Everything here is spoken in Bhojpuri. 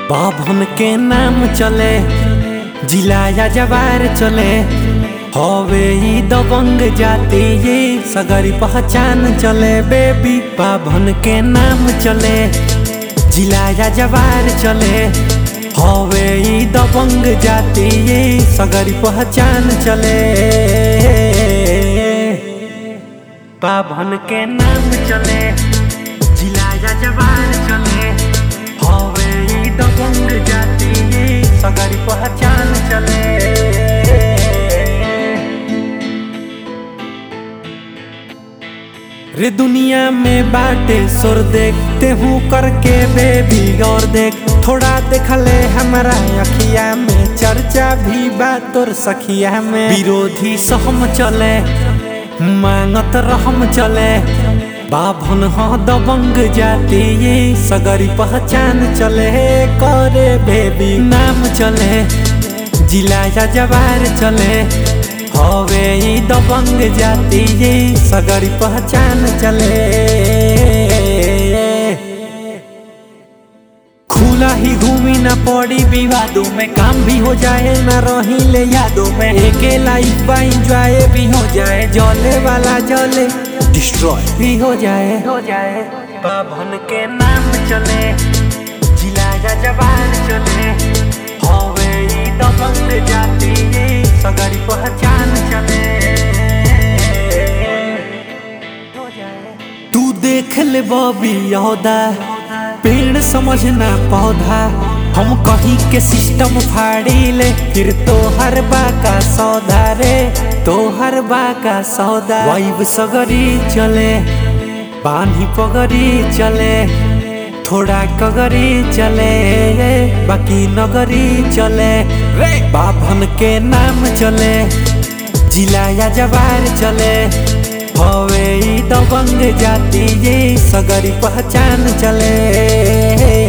बाभन के नाम चले जिला या जवार चले हवे ई दबंग जाति ये सगरी पहचान चले बेबी बाभन के नाम चले जिला या जवार चले हवे ई दबंग जाति ये सगरी पहचान चले बाभन के नाम चले जिला या जवार चले हवे ई दबंग जाति ये सगरी पहचान चले रे दुनिया में बाटे सुर देखते हूँ करके बेबी और देख थोड़ा देखले हमारा अखिया में चर्चा भी बात और सखिया में विरोधी सहम चले मांगत रहम चले बाभन ह दबंग जाति ये सगरी पहचान चले करे बेबी नाम चले जिला या जवार चले हवे ई दबंग जाति ये सगरी पहचान चले खुला ही घूमी न पड़ी विवादों में काम भी हो जाए न रही ले यादों में एके लाइफ बा इंजॉय भी हो जाए जले वाला जले डिस्ट्रॉय भी हो जाए हो जाए बाभन के नाम चले जिला या जवान चले हवे ई दबंग जाति ये सगरी पहचान चले हो जाए तू देख ले बॉबी यहूदा पेड़ समझना पौधा हम कहीं के सिस्टम फाड़ी ले फिर तो हर बा का सौदा रे तो हर बा का सौदा वाइब सगरी चले पानी पगरी चले थोड़ा कगरी चले बाकी नगरी चले रे बाभन के नाम चले जिला या जवार चले हवे ई दबंग जाति ये सगरी पहचान चले